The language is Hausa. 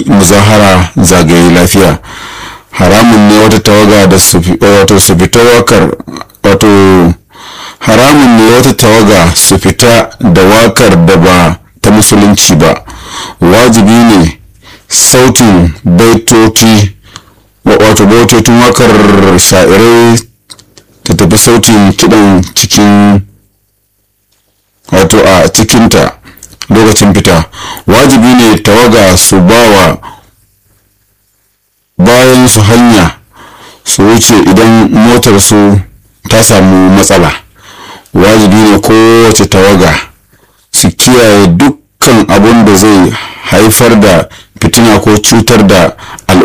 yi muzahara zagaye lafiya haramun ne wata tawaga da su wato su fita wakar wato haramun ne wata tawaga su fita da wakar da ba ta musulunci ba wajibi ne sautin baitoci wato baitocin wakar sha'irai ta tafi sautin kidan cikin wato a cikinta lokacin fita wajibi ne tawaga su bawa bayan su hanya su wuce idan motar su ta samu matsala wajibi ne kowace tawaga su kiyaye dukkan abin da zai haifar da fitina ko cutar da al'umma